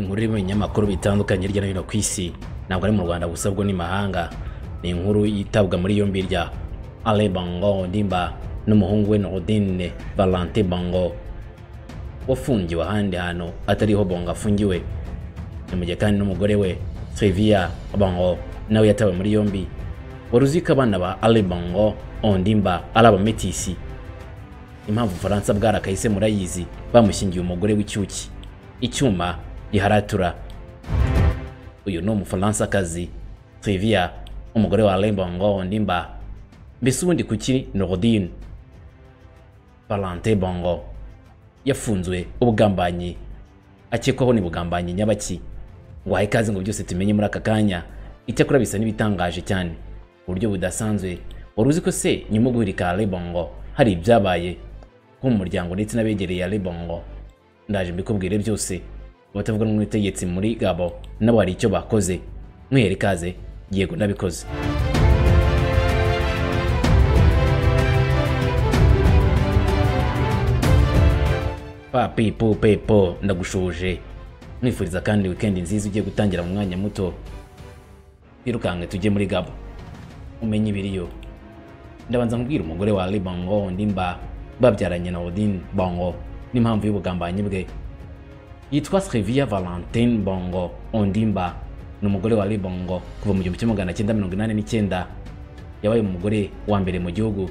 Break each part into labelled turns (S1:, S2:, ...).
S1: buri mu binyamakuru bitandukanye hirya no hino ku isi ntabwo ari mu rwanda gusa bwo n'imahanga ni inkuru yitabwa muri yombi rya ale bango ndimba n'umuhungu we norodine valante bango wafungiwe ahandi hantu atariho bongo afungiwe ni mu gihe kandi n'umugore we treviya bango nawe yatawe muri yombi wari uzi ko abana ba ale bango ondimba ari abametisi impamvu ubufaransa bwarakahise murayizi bamushyingiye umugore w'icyuki icyuma giharatura uyu ni umufaransakazi Trivia umugore wa Lembongo Ndimba mbese ubundi kuki Norodine Valente Bongo yafunzwe ubugambanyi akekwaho ni bugambanyi nyabaki ngo ahe ikaze ngo byose tumenye muri aka kanya icyakora bisa n'ibitangaje cyane uburyo budasanzwe wari uzi ko se nyuma guhirika Lebongo hari ibyabaye nko mu muryango ndetse n'abegereye ya Lebongo ndaje mbikubwire byose abatavuga n'ubutegetsi muri gabo nabo hari icyo bakoze mwihera ikaze yego nabikoze papipo pepo ndagushuje mwifuriza kandi wikendi nziza ugiye gutangira mu mwanya muto birukanke tujye muri gabo umenye ibiriyo ndabanza nkubwira umugore wa Ali Bongo ndimba babyaranye na Odin Bongo n'impamvu y'ubugambanyi bwe yitwa Sylvia Valentine Bongo Ondimba ni umugore wa Libongo kuva mu gihumbi kimwe magana cyenda mirongo inani n'icyenda yabaye umugore wa mbere mu gihugu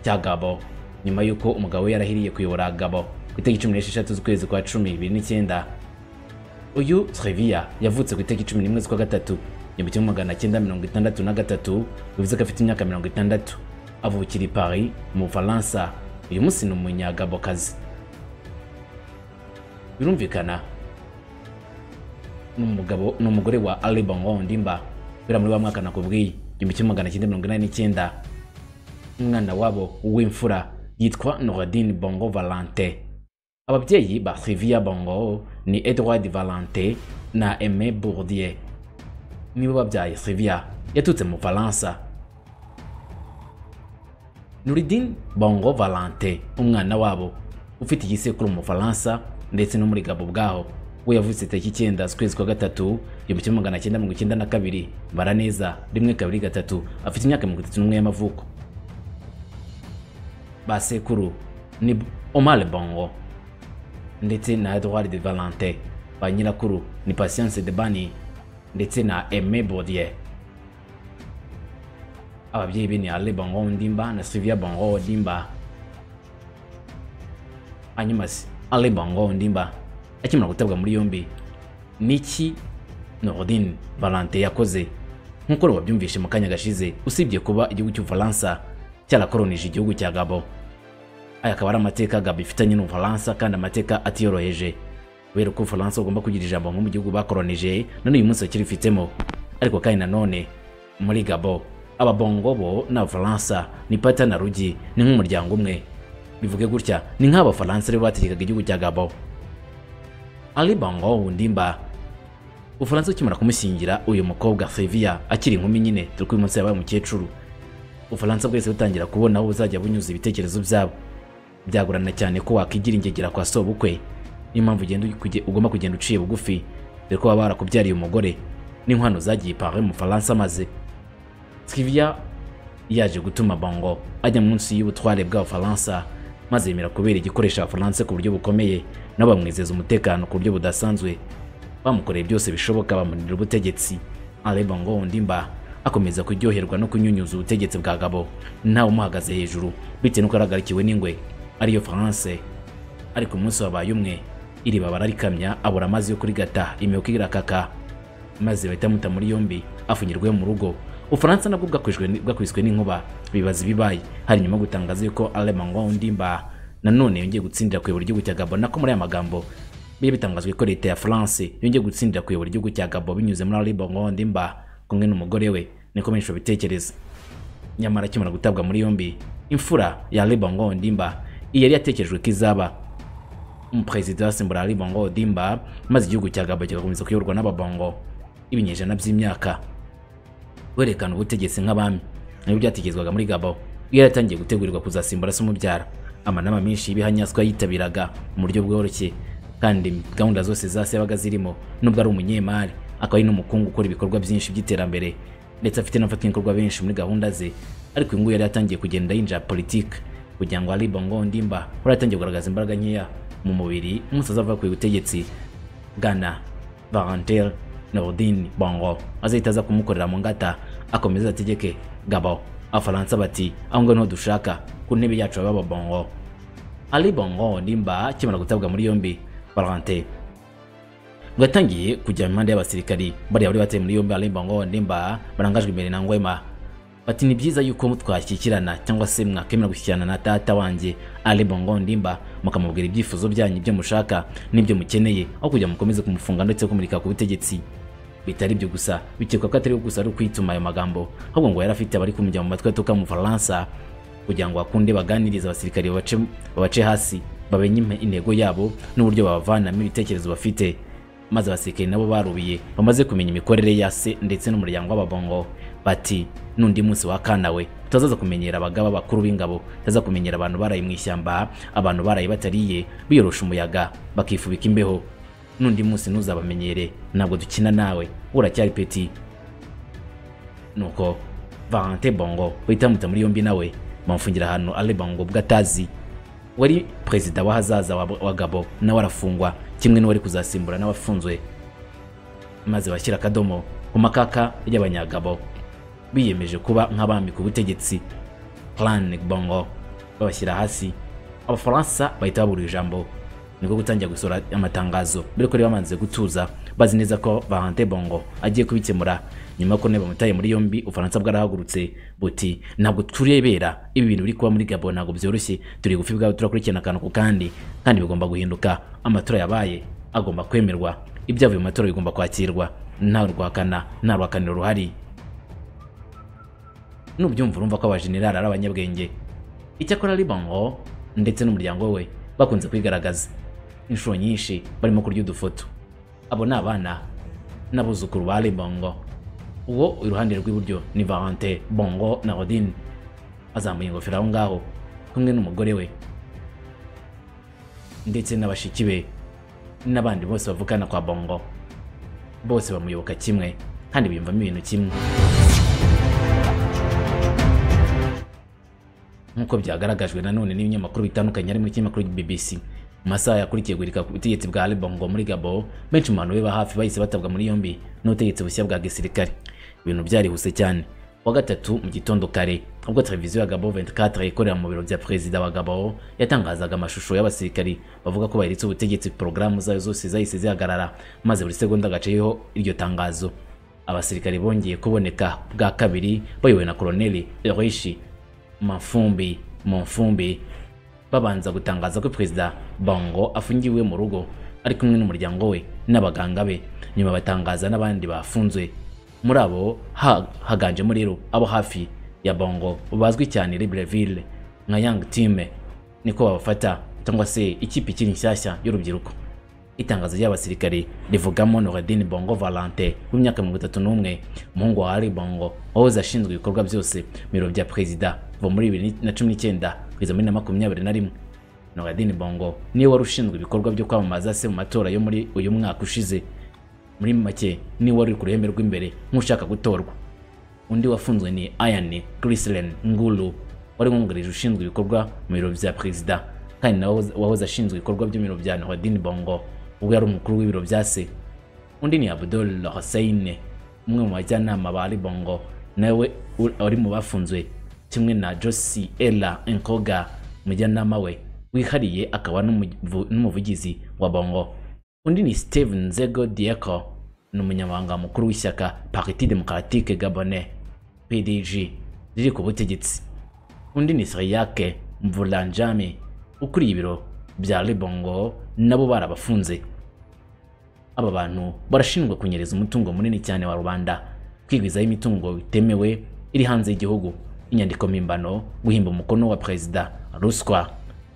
S1: cya Gabo nyuma y'uko umugabo we yarahiriye kuyobora Gabo ku itariki cumi n'esheshatu z'ukwezi kwa cumi bibiri n'icyenda uyu Sylvia yavutse ku itariki cumi n'imwe z'ukwa gatatu igihumbi kimwe magana cyenda mirongo itandatu na gatatu bivuze ko afite imyaka mirongo itandatu avukira i Paris mu Bufaransa uyu munsi ni umunyagabokazi birumvikana n'umugabo n'umugore wa Ali Bongo Ndimba bira muri wa mwaka nakubwiye igihumbi kimwe magana cyenda mirongo inani n'icyenda umwana wabo w'imfura yitwa Noradine Bongo Valente ababyeyi ba Sylvia Bongo ni Edward Valente na Aimé Bourdieu nibo babyaye Sylvia yatutse mu Faransa Nouridine Bongo Valente umwana wabo ufite igisekuru mu Faransa ndetse no muri Gabo ubwaho we yavutse tariki icyenda z'ukwezi kwa gatatu igihumbi kimwe magana cyenda mirongo icyenda na kabiri Baraneza rimwe kabiri gatatu afite imyaka mirongo itatu n'umwe y'amavuko basekuru ni Omar Bongo ndetse na Edouard de Valente ba nyirakuru ni Patience de Bani ndetse na Aimé Bourdieu ababyeyi be ni Ale Bongo Ndimba na Sylvia Bongo Ndimba hanyuma se Ale Bongo Ndimba akimara gutabwa muri yombi niki Norodin Valente yakoze nk'uko wabyumvishe mu kanya gashize usibye kuba igihugu cy'Ubufaransa cyarakoronije igihugu cya Gabo aya akaba ari amateka Gabo ifitanye n'Ubufaransa kandi amateka atiyoroheje kubera ko Ubufaransa bugomba kugira ijambo nko mu gihugu bakoronije none uyu munsi bakirifitemo ariko kandi nanone muri Gabo ababongo bo n'Abafaransa ni pata na rugi ni nk'umuryango umwe bivuge gutya ni nk'abafaransa rero bategekaga igihugu cya Gabo Ali Bongo Ndimba Ufaransa ukimara kumushyingira uyu mukobwa Sylvia akiri inkumi nyine turi kuri munsi yabaye umukecuru Ufaransa bwese butangira kubona aho buzajya bunyuza ibitekerezo byabo byagorana cyane ko wakigira ingegera kwa sobukwe niyo mpamvu ugomba kugenda uciye bugufi dore ko baba barakubyariye umugore n'inkwano zagiye Paris mu Faransa maze Sylvia yaje gutuma Bongo ajya munsi y'ubutware bw'Abafaransa maze yemera kubera igikoresha abafaransa ku buryo bukomeye nabo bamwizeza umutekano ku buryo budasanzwe bamukoreye byose bishoboka bamunira ubutegetsi Alain Bongo Ondimba akomeza kuryoherwa no kunyunyuza ubutegetsi bwa Gabo ntawe umuhagaze hejuru bitewe n'uko yaragarikiwe n'ingwe ariyo France ariko umunsi wabaye umwe iriba bararikamya abura amazi yo kurigata imihoka irakaka maze bahita muta muri yombi afungirwe mu rugo Ufaransa nabwo bwakwiswe n'inkuba bibaza ibibaye hari nyuma gutangaza yuko Alain Ndimba nanone yongeye gutsindira kuyobora igihugu cya Gabo nako muri aya magambo biye bitangazwe ko leta ya France yongeye gutsindira kuyobora igihugu cya Gabo binyuze muri Alain Ndimba kumwe n'umugore we niko menshi bitekereza nyamara akimara gutabwa muri yombi imfura ya Alain Ndimba yari yatekerejwe ko izaba umuperezida wasimbura Alain Ndimba maze igihugu cya Gabo kigakomeza kuyoborwa n'ababongo ibinyejana by'imyaka werekana ubutegetsi nk'abami nibyo byatekerezwaga muri Gabo iyo yaratangiye gutegurirwa kuzasimbura se umubyara amanama menshi y'ibihanyaswa yitabiraga mu buryo bworoshye kandi gahunda zose zase yabaga zirimo nubwo ari umunyemari akaba ari n'umukungu ukora ibikorwa byinshi by'iterambere ndetse afite n'abafatanyabikorwa benshi muri gahunda ze ariko uyu nguyu yari yatangiye kugenda yinjira politiki kugira ngo Ali Bongo Ondimba yari yatangiye kugaragaza imbaraga nkeya mu mubiri umusaza ava ku butegetsi Ghana Valentin Norodin Bongo azahita aza kumukorera mu ngata akomeza ategeke Gabon Abafaransa bati aho ngaho niho dushaka ku ntebe yacu baba Bongo Ali Bongo Ondimba akimara gutabwa muri yombi Valentin ubwo yatangiye kujya mu mpande y'abasirikari bariya bari bateye muri yombi Ali Bongo Ondimba barangajwe imbere na Ngwema bati ni byiza yuko twashyikirana cyangwa se mwakemera gushyikirana na data wanjye Ali Bongo Ndimba mukamubwira ibyifuzo byanyu ibyo mushaka n'ibyo mukeneye aho kugira mukomeze kumufunga ndetse kumurika ku butegetsi bitari ibyo gusa bikekwa ko atari gusa ari ukwituma ayo magambo ahubwo ngo yari afite abari kumujya mu matwi aturuka mu Bufaransa kugira ngo bakunde baganirize abasirikari babace babace hasi bamenye intego yabo n'uburyo babavanamo ibitekerezo bafite maze abasirikari nabo barubiye bamaze kumenya imikorere ya se ndetse n'umuryango w'ababongo bati nundi munsi wa kanawe utazaza kumenyera abagaba bakuru b'ingabo utaza kumenyera abantu baraye mu ishyamba abantu baraye batariye biyorosha umuyaga bakifubika imbeho nundi munsi ntuzabamenyere ntabwo dukina nawe uracyari peti nuko Valentin Bongo bahita bamuta muri yombi nawe bamufungira ahantu Ali Bongo ubwo atazi wari perezida w'ahazaza wa, wa Gabo nawe arafungwa kimwe n'uwari kuzasimbura n'abafunzwe maze bashyira akadomo ku makaka y'abanyagabo biyemeje kuba nk'abami ku butegetsi Plan Bongo babashyira hasi abafaransa bahita babura ijambo nibwo gutangira gusura amatangazo mbere ko bari bamanze gutuza bazi neza ko Valentin Bongo agiye kubikemura nyuma ko ne bamutaye muri yombi ufaransa bwarahagurutse buti ntabwo turebera ibi bintu biri kuba muri Gabon ntabwo byoroshye turi gufi bwawe turakurikirana akantu ku kandi kandi bigomba guhinduka amatora yabaye agomba kwemerwa ibyavuye mu matora bigomba kwakirwa nta rwakana nta rwakaniro ruhari nubyumva urumva ko abajenerali ari abanyabwenge icyakora Bongo ndetse n'umuryango we bakunze kwigaragaza inshuro nyinshi barimo kurya udufoto abo ni abana n'abuzukuru ba Bongo uwo iruhande rw'iburyo ni Valentin Bongo na Odin azamuye ingofero aho ngaho kumwe n'umugore we ndetse n'abashiki be n'abandi bose bavukana kwa Bongo bose bamuyoboka kimwe kandi biyumvamo ibintu kimwe nk'uko byagaragajwe nanone n'ibinyamakuru bitandukanye harimo ikinyamakuru BBC mu masaha yakurikiye guhirika ku butegetsi bwa Ali Bongo muri Gabon benshi mu bantu be ba hafi bahise batabwa muri yombi n'ubutegetsi bushya bwa gisirikare ibintu byarihuse cyane wa gatatu mu gitondo kare ubwo televiziyo ya Gabon 24 ikorera mu biro bya perezida wa Gabon yatangazaga amashusho y'abasirikari bavuga ko bahiritse ubutegetsi porogaramu zayo zose zahise zihagarara maze buri segonda gaceyeho iryo tangazo abasirikari bongeye kuboneka bwa kabiri bayobowe na koloneli Erishi mafumbi mufumbi babanza gutangaza ko perezida Bongo afungiwe mu rugo ari kumwe n'umuryango we n'abaganga be nyuma batangaza n'abandi bafunzwe muri abo ha, haganjemo rero abo hafi ya Bongo bazwi cyane Libreville nka Young Team niko babafata cyangwa se ikipe ikiri nshyashya y'urubyiruko itangazo ry'abasirikare rivugamo Noureddin Bongo Valentin w'imyaka mirongo itatu n'umwe umuhungu wa Ali Bongo wahoze ashinzwe ibikorwa byose mu biro bya perezida kuva muri bibiri na cumi n'icyenda kugeza muri na makumyabiri na rimwe Noureddin Bongo niwe wari ushinzwe ibikorwa byo kwamamaza se mu matora yo muri uyu mwaka ushize muri make niwe wari ku ruhembe rw'imbere nk'ushaka gutorwa undi wafunzwe ni Ayane Grislen Ngulu wari wungarije ushinzwe ibikorwa mu biro bya perezida kandi nawe wahoze ashinzwe ibikorwa by'ibiro bya Noureddin Bongo ubwo yari umukuru w'ibiro bya se undi ni Abdul Hussein umwe mu bajyanama ba Ali Bongo nawe wari mu bafunzwe kimwe na Josie Ella Nkoga umujyanama we wihariye akaba n'umuvugizi wa Bongo undi ni Steven Nzego Dieko ni umunyamabanga mukuru w'ishyaka Parti Democratique Gabonais PDG riri ku butegetsi undi ni Sriyake Mvulanjami ukuriye ibiro bya Libongo nabo barabafunze aba bantu barashinjwa kunyereza umutungo munini cyane wa rubanda kwigwizaho imitungo bitemewe iri hanze y'igihugu inyandiko mpimbano guhimba umukono wa perezida ruswa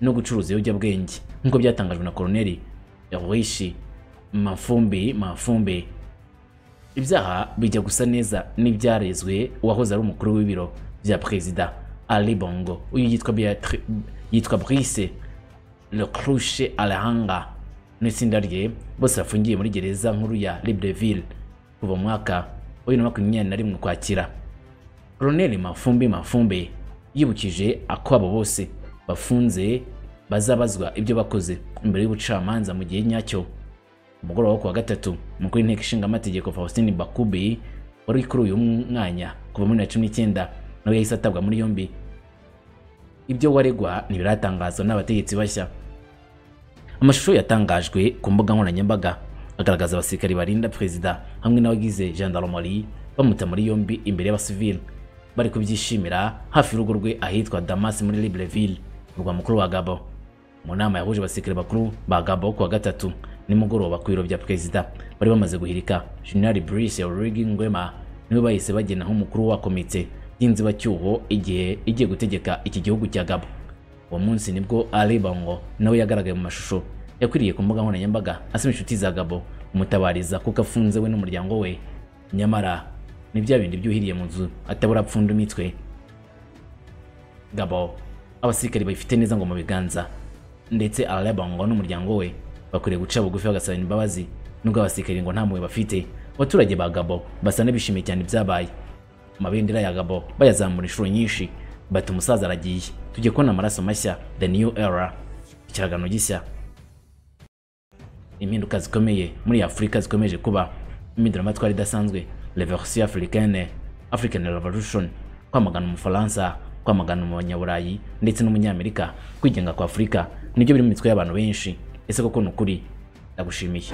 S1: no gucuruza ibiyobyabwenge nk'uko byatangajwe na koloneli yawishi mafumbi mafumbi ibyaha bijya gusa neza n'ibyarezwe uwahoze ari umukuru w'ibiro bya perezida Ali Bongo uyu yitwa Beatri, yitwa Brice Lecruche Alehanga n'itsinda rye bose bafungiye muri gereza nkuru ya libreville kuva mu mwaka wa bibiri na makumyabiri na rimwe ukwakira koroneli mafumbi mafumbe yibukije ako abo bose bafunze bazabazwa ibyo bakoze imbere y'ubucamanza mu gihe nyacyo umugoroba wo kuwa gatatu umukuru w'inteko ishinga amategeko faustin bakubi wari kuri uyu mwanya kuva muri bibiri na cumi n'icyenda nawe yahise atabwa muri yombi ibyo waregwa ntibiratangazwa n'abategetsi bashya amashusho yatangajwe ku mbuga nkoranyambaga agaragaza abasirikari barinda perezida hamwe n'abagize gendarmerie bamuta muri yombi imbere y'abasivili bari kubyishimira hafi y'urugo rwe ahitwa damas muri libreville murwa mukuru wa gabo mu nama yahuje abasirikari bakuru ba gabo ku wa gatatu nimugoroba ku biro bya perezida bari bamaze guhirika general brice origi ngwema niwe bahise bagena nk'umukuru wa komite y'inzibacyuho igihe igiye gutegeka iki gihugu cya gabo uwo munsi nibwo Ali Bongo nawe yagaragaye mu mashusho yakwiriye ku mbuga nkoranyambaga asaba inshuti za Gabo umutabariza kuko afunze we n'umuryango we nyamara ni bya bindi byuhiriye mu nzu atabura apfunda imitwe Gabo abasirikari bayifite neza ngo mu biganza ndetse Ali Bongo n'umuryango we bakwiriye guca bugufi bagasaba imbabazi nubwo abasirikari ngo nta mpuhwe bafite abaturage ba Gabo basa n'abishimiye cyane ibyabaye amabendera ya Gabo bayazamura inshuro nyinshi bati umusaza aragiye tujye kubona amaraso mashya the new era ikiragano gishya impinduka zikomeye muri afurika zikomeje kuba impinduramatwara idasanzwe revolution africaine african revolution kwamagana umufaransa kwamagana umubanyaburayi ndetse n'umunyamerika kwigenga kwa afurika nibyo biri mu mitwe y'abantu benshi ese koko ni ukuri ndagushimiye